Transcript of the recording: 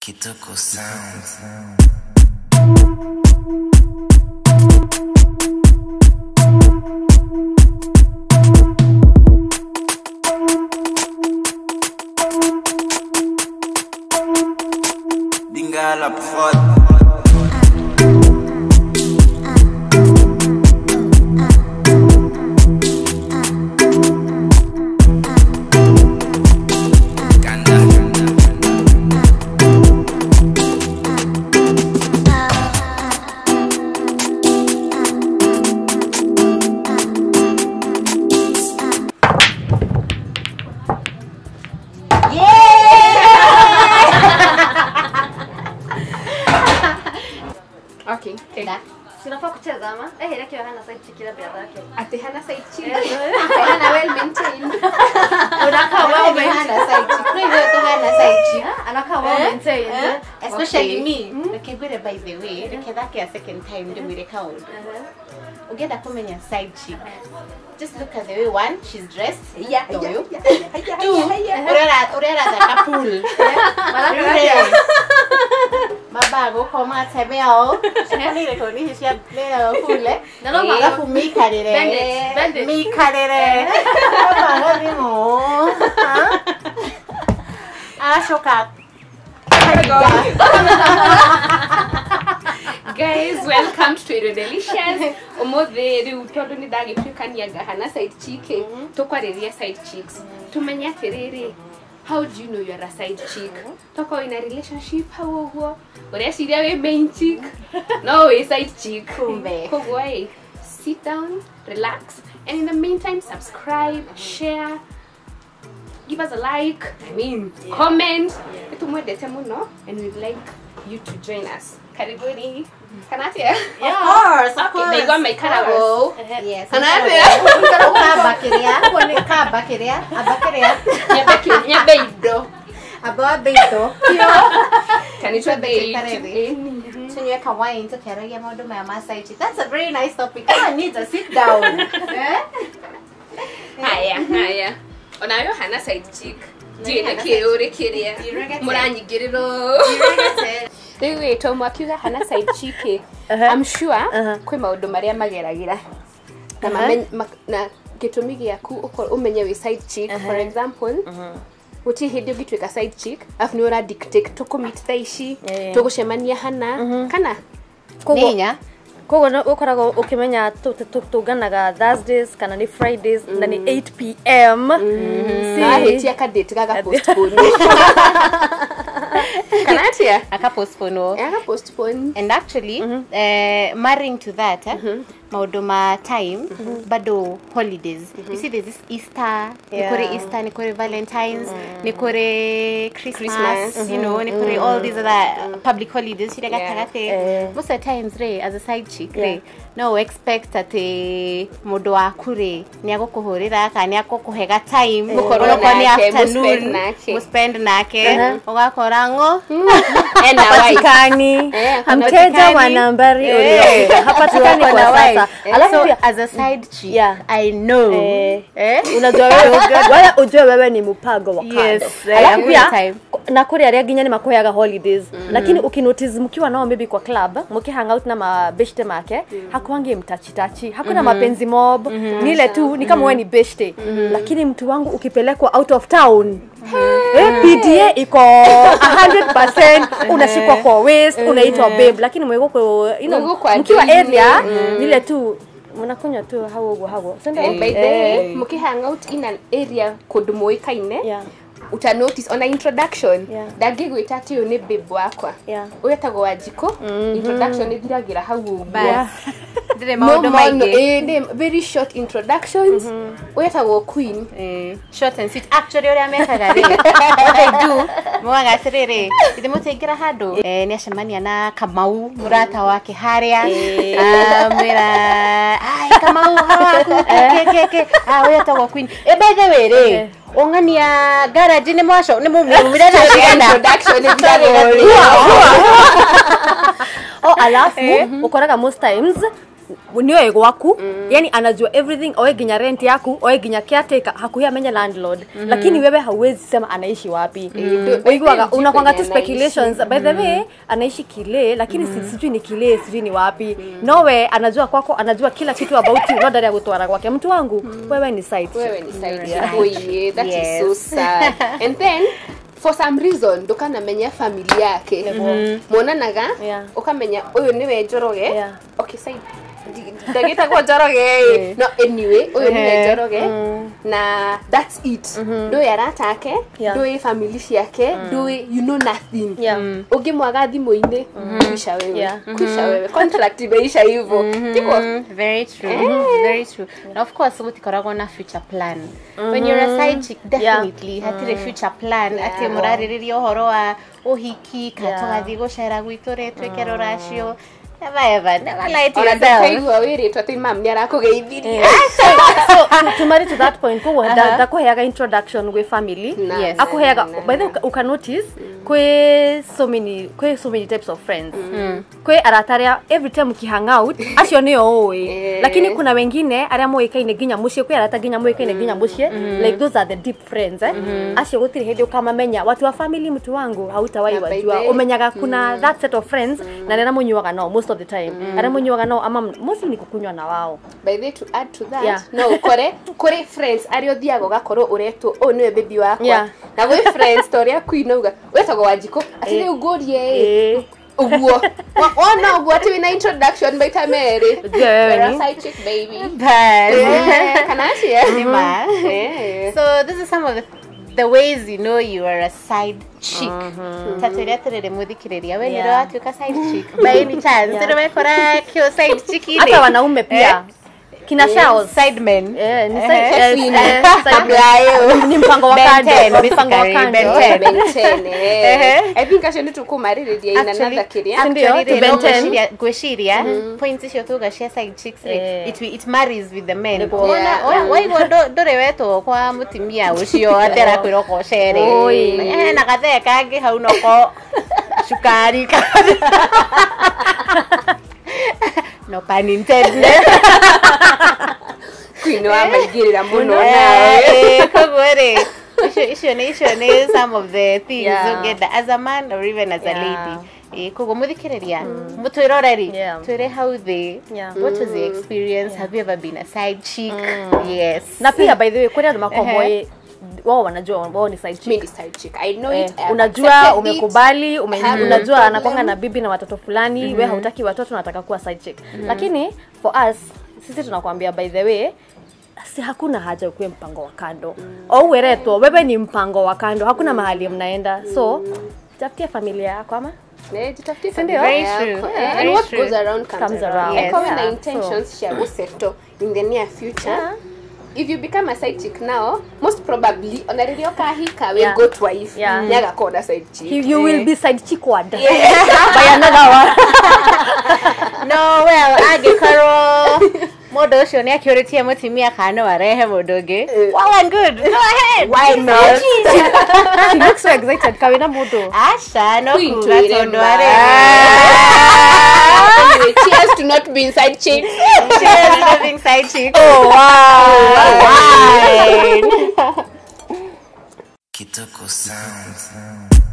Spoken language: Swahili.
Kitoko Sounds. Dingala prod. Ganda. Okay. Eh. Da. Sinafaa kucheza ama? Eh, Hereke hana side chick ila brother yake. Ati hana side chick. Eh. Hana well maintained. Unakaa well Well, maintained. hana side chick. Kwa hivyo tu hana side chick. Ah, Anakaa well Eh, maintained. eh. eh. Especially Okay. me. Rekegwire by the way, reke thake a second time ndimwire kaundu. Uh-huh. Ugenda kumenya side chick. Just look at the way one, she's dressed. Yeah, Ndio yeah, huyu. yeah, Two, urera urera thaka pool. Rure. mabago koma tebeo nire koni hisia leo kule Na no maga- alafu mikarire Bend it, bend it. mikarire mabago bimo ashoka Guys, welcome to Irio Delicious. Umuthi riu tondu ni ndagituikanianga hana side chick tukwariria side chicks. Tumenye atiriri how do you know you are a side chick toko in a relationship hau uguo ureciria wi main chick no wi side chick Kumbe. koguo ĩ sit down relax and in the meantime subscribe share give us a like i mean comment nitumwendete muno and we'd like you to join us karibuni kanatia of course of course naigua maikarago yes Kana ukabakiria kuone kabakiria abakiria nyambe nyambe indo abawa beito kanitwa Karebe. tunywe kawain tukiaragia maundu maya ma side chick that's a very nice topic Someone needs a sit down eh haya haya onayo hana side chick Nani njuä hana nä kä å rä kä rä a Ndiregete. må ranyingä rä ro rä u ä to mwakiuga hana side chick ä I'm sure kwä maå ndå marä a mageragä ra na mamenye- ma- na gä tå mi gä aku å menye wä side chick for example gå tirä hä ndä å ngä tuä ka side chick arabu nä å ra tå kå meet thaa ici Eh. tå gå cemania hana kana koguo ninya koguo no- ũkoragwo ũkĩmenya tũ- tũ- tũnganaga thursdays kana nĩ fridays na nĩ 8 pm nahä tia kadate gaga postpone kana atia aka postpone wo aga postpone and actually uh, marrying to that eh, maundu ma time bado holidays you see there's this easter Yeah. ni kuri easter ni kuri valentines ni kuri christmas, Christmas. you know ni kuri all these other uh, public holidays shida Yeah. gatagate Eh. most of the times re as a side chick Yeah. re no expect ati mundu waku re ni agukuhurira kana ni agukuhega time Mukorwo Onokorwo ni nake, muspend afternoon nake. muspend nake Uh-huh. ugakora ngo ena wife hapatikani Eh, mteja hapatikani. wa nambari Eh. uliopita hapatikani Tuko kwa na wife. sasa alafu so pia as a side chick Yeah. i know Eh. eh? unajua wewe wala ujue wewe ni mpango wa kando Yes, eh, alafu hakuna pia time. na kuri aria nginya ni makuheaga holidays lakini ukinotice mkiwa nao maybe kwa club mkihang out na mabeshte make hakuangi mtachitachi hakuna mapenzi mob ni ile tu ni kama wewe ni beshte lakini mtu wangu ukipelekwa out of town eh, PDA iko 100% unashikwa kwa waist unaitwa babe lakini mwego kwa you know, Mwego mkiwa daily. area ni ile tu mnakunywa tu hau uguo haguo si ndio? Eh, by the way mukihang out in an area kundu muikaine Yeah. uta notice ona introduction Yeah. ndangĩgwĩta atĩ ũyũ nĩ babe wakwa Yeah. ũyetagwo wa njiko introduction ĩthiragĩra hau ũguo Yeah. ndire No maundu more, no, maingi eh, nĩ very short introductions ũyetagwo queen Eh, short and sweet actually uria mekaga ri what they do mwaga atiriri ithe mutaingira handu eh, ni acemania na kamau murata wake haria amwira ai kamau hawaku ke ke ke ah uya tagwo queen e by the way ri ung'ania garage ni mwaco ni mumire na cigana introduction ĩthiragĩra Hua, hua, hua. oh alafu ukoraga most times nioe gwaku yani anajua everything oe ginya rent yaku oe ginya caretaker hakuhi amenya landlord lakini wewe hauwezi sema anaishi wapi uiguaga unakwanga tu speculations by the way anaishi kile lakini si- sijui ni kile sijui ni wapi nowe anajua kwako anajua kila kitu about you no ndari ya gutwara gwake mtu wangu wewe ni site wewe ni side Yeah. chick. Oye, that is Yes. so sad and then for some reason ndukanamenya familia yake mwonanaga Yeah. ukamenya uyu niwe njoroge Yeah. okay side ndagitagwo njoroge no anyway uyu niwe njoroge na that's it ndũĩ arata ake Yeah. ndũĩ family ciake ndũĩ you know nothing Yeah. ũngĩmwaga thimũ-inĩ kuisha wewe Yeah. kuisha wewe contract imeisha hivyo ndivyo Mm, very true very true na of course gutikoragwo na future plan when you're a side chick definitely hatirĩ future plan atĩ mũrarĩrĩria ũhoro wa ũhiki kana Yeah. tũgathiĩ gũcera gwitũ rĩ twĩke rũracio never ever never lie to ona yourself ndũkaigua wĩrĩtwo atĩ mam nĩ arakũgeithirie so to, to marry to that point koguo Aha. uh ndakuheaga introduction gwi family Na- Yes. akuheaga na- by the way, uka- uka notice kwi so many kwi so many types of friends kwi arata aria every time ukihang out acio nio ui Eh. lakini kuna wengine aria moikaine nginya mucie kwi arata nginya moikaine nginya mucie like those are the deep friends eh acio gutiri hindi ukamamenya watu wa family mtu wangu hautawai Na by wajua the way, umenyaga kuna that set of friends na nena munyuaga nao most of the time aria munyuaga nao ama mostly ni kukunywa na wao by the way, to add to that Yeah. no ukore kuri friends aria uthiaga ugakorwo uretwo ũyũ niwe baby wakwa Yeah. na gwĩ friends ta ũrĩa queen auga wetagwo wanjikũ atĩ rĩu ngũrie ĩ Eh. ũguo Wa- wona ũguo atĩ wĩna introduction maita merĩ Ujue wewe You're a ni- side chick baby But- Eh, kana atia Nima. Eh. so this is some of the the ways you know you are a side chick tatu iria turire muthikiriria we nä Yeah. watuä side chick by any chance nä wekora kä side chick hata wanaume pia kina Charles. side men Eh, ni Eh, side- eh, Kevin. eh, side- Kabla yao. ni mpango wa Ben kando 10, mpango wa basically, kando Ben 10. Ben 10, eh. Ehe. I think acio nä tå kå marä in another kä rä Ndio, to Ben 10. ngwiciria points icio tuga cia side chicks rĩ, Eh. it, it marries with the men Nĩguo. Wona- Yeah. wa- waigua ndũ- ndũrĩ wetwo kwa mũtimia ũcio atĩ arakwĩra ũka ũcere Oi. hena gathee kangĩ hau noko cukari no pun intended queen wa maingä rä ra må no Eh, nawe eh, koguo rĩ icio icio nĩ icio nĩ some of the things Yeah. ũngĩenda as a man or even as a Yeah. lady Eh, koguo mũthikĩrĩria mũtwĩre ũreri Yeah. twĩre how thĩ Yeah. what was the experience have you ever been a side chick yes na pia by the way kwani andå Ehe. makomboe wao wanajua wao ni side chick. Mi ni side chick. I know Eh, it. I have unajua accepted umekubali ume, I have no unajua problem. anakwanga na bibi na watoto fulani we hautaki watoto unataka kuwa side chick lakini for us sisi tunakwambia by the way si hakuna haja ukuwe mpango wa kando au weretwo wewe ni mpango wa kando hakuna mahali mnaenda so tafutia familia yako ama it. Eh, jitafutie Sindio? familia Very yako. true. Eh, and Very what true. goes around comes, Comes around. around. Eh, kama Yes. na Yeah. intentions cia gusettle in the near future Yeah. if you become a side chick now most probably ona rĩrĩa ũkahika we Yeah. goat wife Yeah. nĩagakorwo na side chick you, you will be side chickward Yeah. by another one no well angĩkorwo mũndũ ũcio nĩ akĩũrĩtie mũtimia kana no arehe mũndũ ũngĩ well and good go ahead Why not? she looks so excited kawina mundu aca no Queen kuga twĩre tondũ ma. arĩ Anyway, cheers to not being side chick Cheers to being side chick. oh wow Wine. Kitoko Sound.